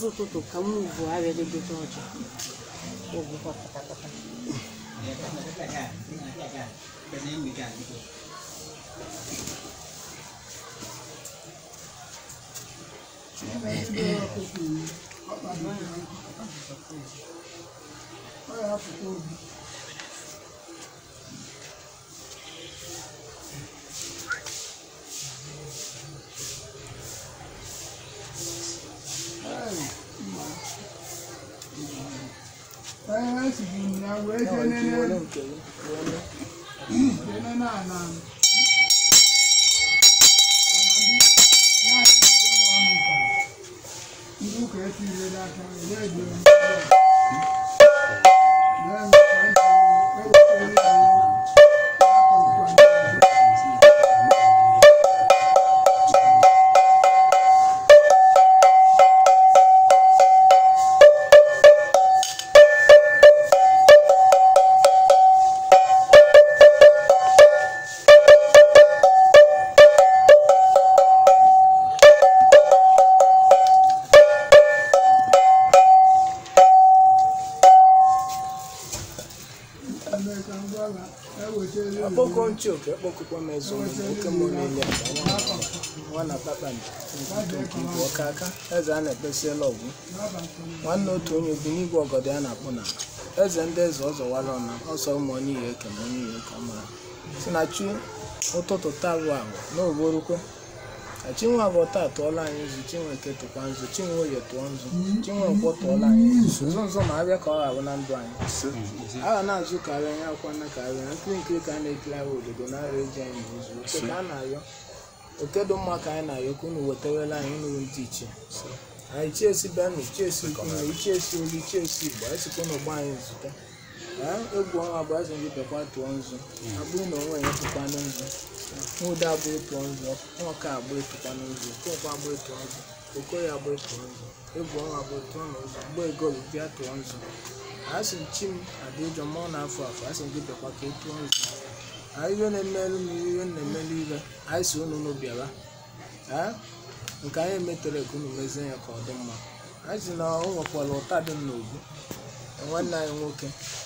ụzọ ụtụtụ ka m ugwu abịadogote ọcha ogwụkwa katakata akpọkọ nchioke ekpokụkwa m eze ụmụ nwoke m niile nwa na kpakpando nke igwe ọka aka eze a na-ekpesiela ọgwụ nwanne otu onye bi n'igwe ọgọdọ a na-akpụ na eze ndị eze ọzọwara ọna ọsọ ụmụ onye ihe eke ma onye ihe ka mara si na chi ụtụtụ taa bụ agwa n'oborukwe ka chinwe abụọ taa tụọla anyị nzu chinwe nke tụkwa nzu chinwe oye tụọ nzu chinwe nkwọ tụọla anyị nzu nzu nzu ma abịa ka ọ ga-abụ na ndụ anyị a ga na-azụ karịa anya akwa na karịa na nkiri nkiri ka a na-ekiri ahụ obodo na-arịa eji anyị n'izu oke ka a na-ayọ oke dị mma ka anyị na-ayọ ka unu wetarala anyị nuru ndị ichie anyị chiesi benụ chiesi kume ichiesi olu ichiesi igbo anyị sikwa unu gba anyị nzute ee egwu ọnwa bụ azụ ndị bekwa tụọ nzu abụrụ na onwe ya tụkwanụ nzu nwụda abụ ịtụọ nzu nwoke abụ ịtụkwanụ nzu okokwa abụ ịtụọ nzu okoye abụ ịtụọ nzu egwu ọnwa bụ tụọ n'ụzọ mgbe egolu bịa tụọ nzu asị m chi m adị ụjọ mmụọ na-afọ afọ asị m gị bịakwa ka ị tụọ nzu anyị iwe na-emelu m iwe na-emelu iwe anyị si unu unu bịara ee nke anyị emetere ka unu mezie ya ka ọ dị mma anyị si na o nwekwara ụta dị m n'obu nwanne anyị nwoke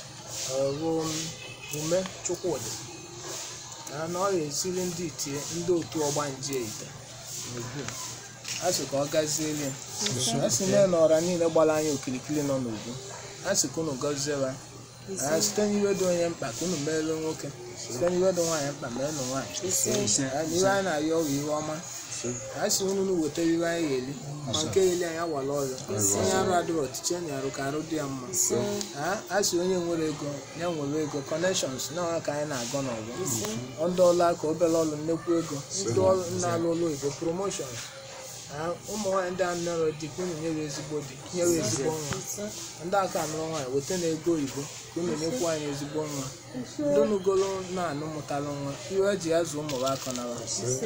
bụ ume chukwudị na na ọ ga-esiri ndị itie ndị otu ọgbanje ite n'obu a sị ka ọ gaziere a sị na na ọra niile gbara anyị okirikiri nọ n'obu a sị ka unu gọziere anyị site n'iwe dị onye mkpa ka unu meere nwoke site n'iwe dị nwaanyị mkpa merenụ nwaanyị iwe anyị na-arịọ ọrụ iwe ọma a sị unu unu weta iwe anyị ga-eli ma nke eli anyị awala ọrịa onye arụ adịrọ ọchịchị enyi arụ ka arụ dị ya mma a sị onye nwere ego ya nwere ego connections na ọha ka anyị na-agọ n'ọgụ ndị ọrụ aka obere ọrụ nnekwu ego ndị ọrụ na-alụ ụlọ oyibo promotions ụmụ nwaanyị ndị a nọrọ di ka unu nyere ezigbo di nyere ezigbo nwa ndị aka anụrụ nwaanyị weta na ego oyibo ka unu nyekwu anyị ezigbo nwa ndị nugolo na-anụ mụtara nwa iwe eji ya zụ ụmụ aka nara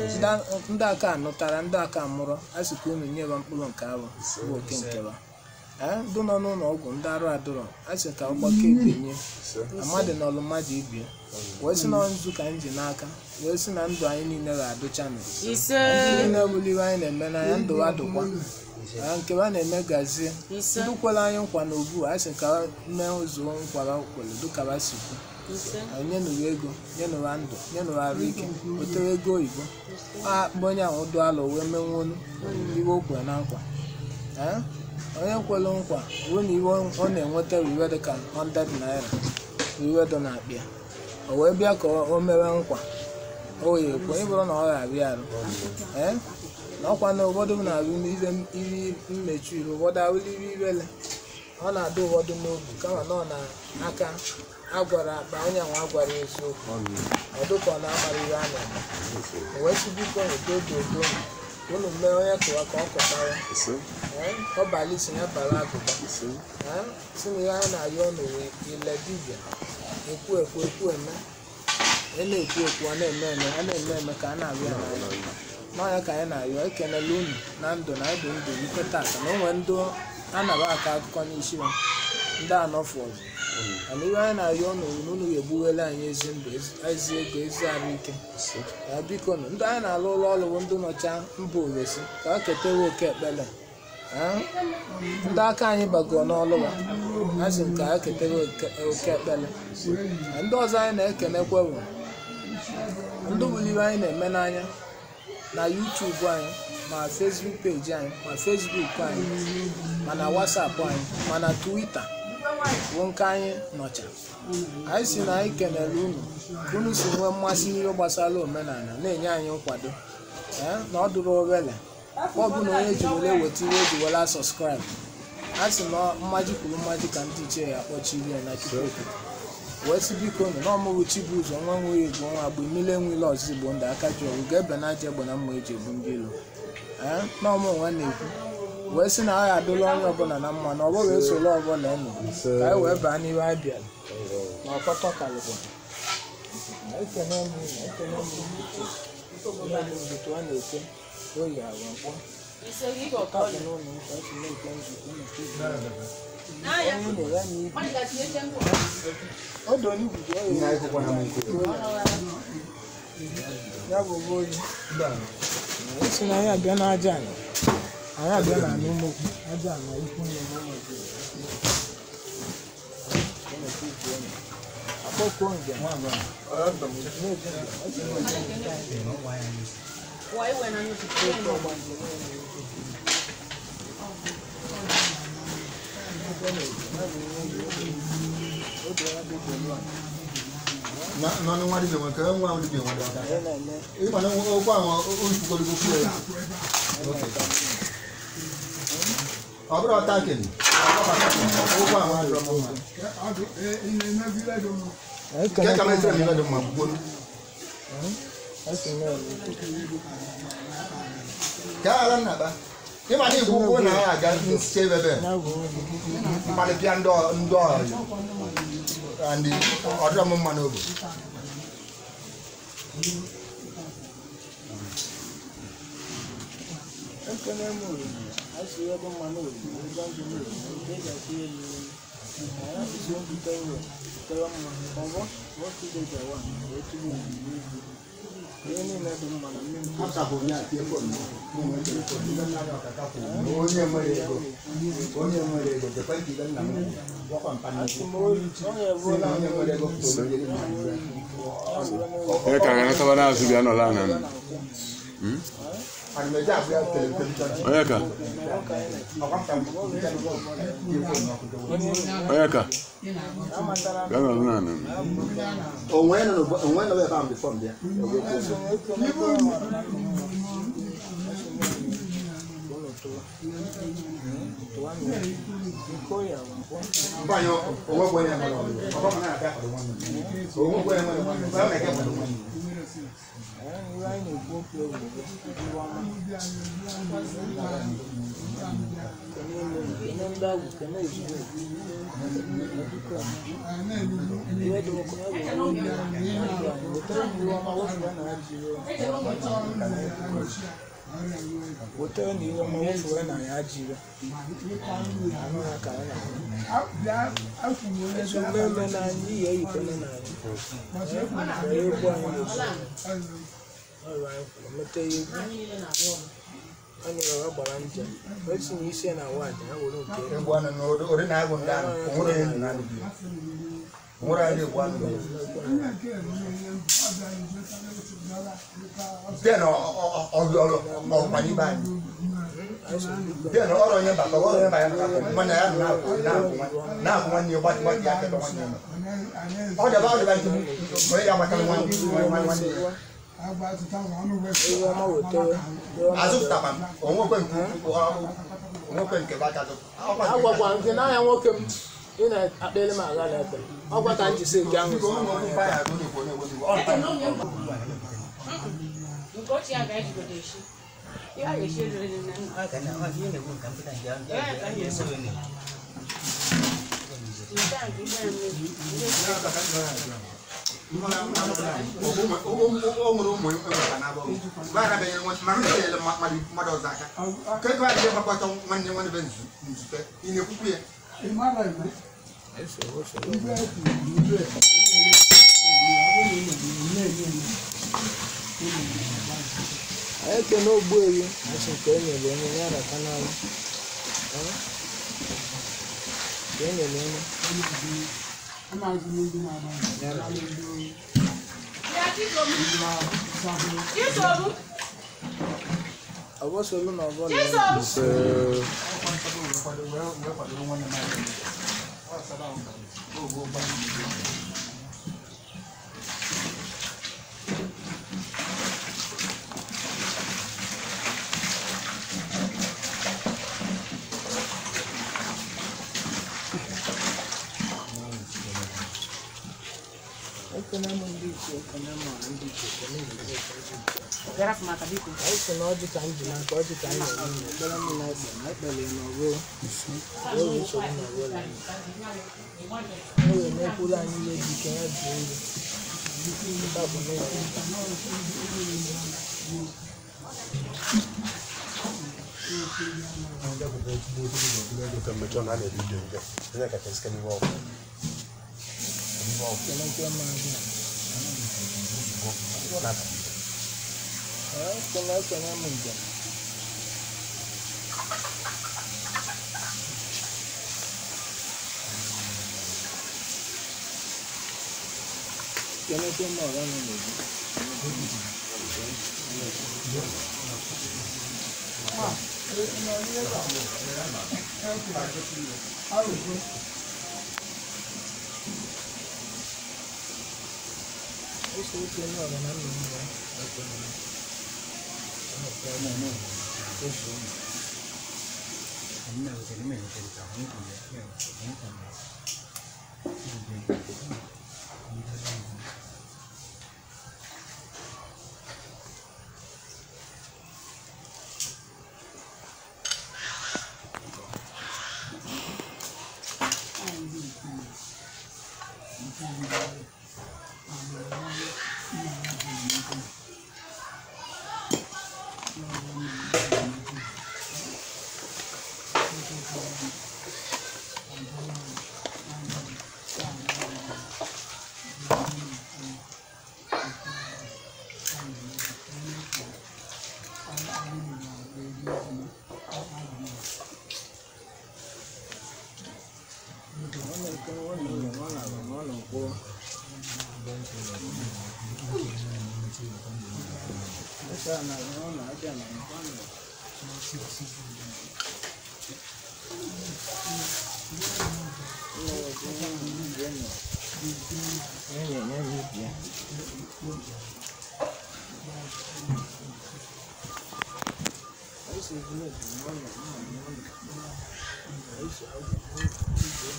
ndị aka anụtara ndị aka mụrụ a sị ka unu nyere mkpụrụ nke ahụ bụ oke nkeba ndị nọ n'ụlọ ọgwụ ndị arụ adụrọ a sị ka ọgbakọ ebenye amadị na ọlụ mmadụ ibie wee sị na nzu ka anyị ji n'aka wee sị na ndụ anyị niile ga-adụcha nụ ise ndị niile buliwe anyị na-eme n'anya ndụ ha dụkwa nke ha na-eme gazie ise ndị kwere anyị nkwa na obu a sị ka mee ụzọ nkwara kwere dịka ha si kwu ise anyị nyenụrụ ego nyenụrụ ndụ nyenụrụ arụ ike wetere ego oyibo a akpọ onye ahụ dụ alụ wee menwolu iwe o kwere na nkwa Ee? onye kwere nkwa ruo na iwe ọ na-enweta bụ iwe dịka 100 naira bụ iwe dị na-akpị ya o wee bịa ka o mewe nkwa o ya ekwe ịbụrụ na ọ ga-abịa arụ ee na ọkwa na ụfọdụ m na-arụ ihe iri mmechi iru ụfọdụ ahụrụ iri irele ọ na-adị ụfọdụ n'obi kama na ọ na-aka agwara akpa onye ahụ agwara ya eziokwu ọ dịka ọ na-amara ihe a na-eme o wee sị biko udo dị udo unu mee onye kụwa ka ọ kụtara Ee, ọ bala isi ya bara agụba Ee, si na ihe anyị na-ayọ ọnụ ile dibịa ekwu ekwu ekwu eme a na-ekwu ekwu a na-eme eme a na-eme eme ka a na-arịọ ya n'anya n'ọnya ka anyị na-ayọ ekenela unu na ndụ na ndụ ndụ ike tata na o nwere ndị anaba aka akụkọ n'isi ha ndị anọfụ ọzọ mana ihe anyị na-ayọ unu na unu ga-egbuwere anyị ezi ndụ ezi- ezi ego ezi arụ ike ya biko nụ ndị anyị na-alụ ụlọ ọrụ bụ ndị nọcha mba ofesi ka ha ketewe oke ekpere Ee, ndị aka anyị bagoro n'ọlụwa ha si nke ha ketara oke- oke ekpele Na ndị ọzọ anyị na-ekenekwa bụ ndị buliri anyị na-eme n'anya na YouTube anyị ma Facebook peji anyị ma Facebook anyị ma na WhatsApp anyị ma na Twitter bụ nke anyị nọcha anyị si na anyị kenere unu ka unu si nwee mmasị n'ihe gbasara omenala na-enye anyị nkwado ee na ọ dụrụ obele ọ bụ na onye ji were weta ihe o ji were sọskraịb a sị na mmaji kwuru mmaji ka ndị ichie ya akpọchiri ya na chukwu wee sị biko nụ na ọmụrụ chibuụzọ nwa nwere igbo nwa agba mmiri enwele ọzọ igbo ndị aka ji ọgụ ga-ebe na aja egbe na mma eji egbu ndị ilo ee na ọmụ nwa na-ekwu wee sị na agha adụla onye ọbụla na mma na ọ bụghị esoro ọbụla enu ka anyị wee baa n'ihe a bịara na ọkọtọ kalịkwa ekene m unu, ekene m unu uche ihe dị nzutu a na-eke oyi agwa mkpọ ọkapụ n'ụlọ nkwa esi na-eke nzukọ unu ka ibe onye na ya na ibi ọdụ onye igwuzi ọya ya bụ ụgbọ oyi esi na anyị abịa n'aja anyị anyị abịa na anụ mmokwu aja na ikwu nne na ụmụ akpọkuo njem n'ọnụ nwa dibịa nwe ka nwa ahụ dibịa nwe dị aka anyị na-eme ịma na okwu ahụ oyikwugoro okwu ya ọ bụrụ ọta keli okwu ahụ adịrọ m mma nke ka m esere m ihe dị mma gbugboro esi na-eme ka ala nna ba ịma na igwu ụkwụ na ya aga nsicha ebe ya bụ obi mmalịpịa ndị ọ- ndị ọyị ndị ọdịrọ m mma n'obi ekene m oriri asị ihe dị mma n'oriri ụzọ ndụ n'oriri nke eji asị ya elu anyị asịsị mbute iwe tere mma ọgbọ nwoke ide jawa wee tụrụ oriri ibu ihe niile dị mma na mmiri onye nwere ego onye nwere ego dekwa nke ibe nna m gwakwa mpa asị m ori onye ebuola onye nwere ego Ee, ka anyị nataba n'azụ bịa nọla ana m. ana m eji abụ ya televishọn Onye ka? ọkwa mpa m Onye ka? amatara Bịa nọla n'ana m. onwe nọ n'ụgbọ- onwe nọ ebe ahụ bifọ m bịa mgbe anyị onwe bụ onye nwere ọrụ ọkwa m na-abịa akwado nwanne m onwe bụ onye nwere nwanne m ọ na-eke akwado nwanne m wetara na ihe ọma wefere na ya jiri anụ ya ka anyị na-ahụ eso mmemme na anyị iyi eyikwana na anyị were egwu anyị na-ebu ọrụ anyị kwuru mete ya egwu anyị were gbara njem esi na isi na wadị ya were nke ya egwu anụ n'ụdị ụdị na-agụ ndị ahụ onwere onye ndụ na-adịghị ya onwere anyị egwu anụ n'ụdị den ọrụ ọkwa n'ibe anyị den ọrụ onye mbata ọrụ onye mbata nwanne ya na-akwụ na-akwụ nwanne ya gbatị gbatị ya kebe nwanne ya ọ dịba ọ dịba nchegbu onye ya gbatara nwanne nwanne nwanne ya ihe ọma wetara azụpụtakwa m onwekwe nke ukwu onwekwe nke baka agwagwa nke n'anya nwoke m ị na-akpịrị m agha na-ekpe ọgwa ka m jisi nke ahụ si Nke ochie a ga-ejigodo echi. Ihe a ga-echi eriri nne nna. Nke a nke ibe mmiri. Ndị ochie o nwere ụmụ enweta n'abọ gbaarabeghị ma m na-enyere mmadụ ọzọ aka ka ego adịghị gbakọta nwanne nwanne be nzute ị na-ekwukwu ya anyị ekene ogbu ewu asị nke e nyere onye ya rata n'anya ka e nyere enu ọbọsolu na ọbọla ise ekene m ndị iche ekene m ọha ndị iche ekene m ndị iche ndị iche Bịara fụ maka biko. anyị sị na ọjị ka m ji n'aka ọjị ka anyị na-eme na ekpere m na ekpe na ekpere ya n'ọrụ oge nsogbu na ọrụ anyị o wee mekwuru anyị ihe dị ike ya dị elu Taa bụ n'ụlọ. Ekele nke maazị a. Ee, ekele ekele m njem Kenekwe m ọra nọ n'obi. Ese oke ní ọ̀rọ̀ náà nínú rẹ̀ ọ̀pọ̀ nínú. Ọ̀pọ̀ nínú oṣù mi. Ọ na-eke nwa na ụlọ nwa na ala nwa na nkwụrụ. Ese a na-aga nwa na aja na nkwa na ụlọ ọzọ nwa na ndị enyi. Enyi enye m ibi ya. Anyị si village nwa na nwa na nwa na. Anyị si akwụkwọ igwe.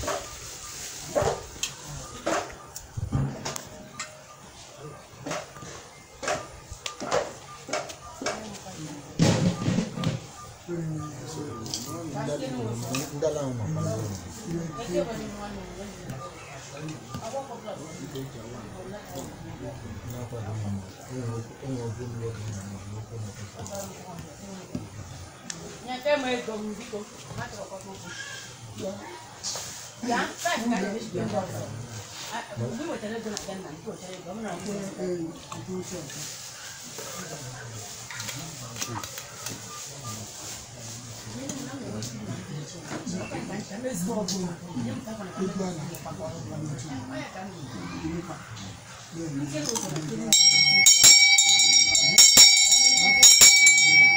Nyeke m ego m biko. Ha chọrọ ka ọ kpọọ. Ya, taa ka anyị na-eji ego ọzọ. Ah, Mgbe ị wetara ego na Ghana, nke wetara ego, ọ bụrụ na ọ bụrụ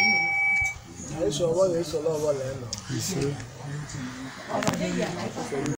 Anyị so ọgbọ ga-esoro ọgbọ lee nọ. ise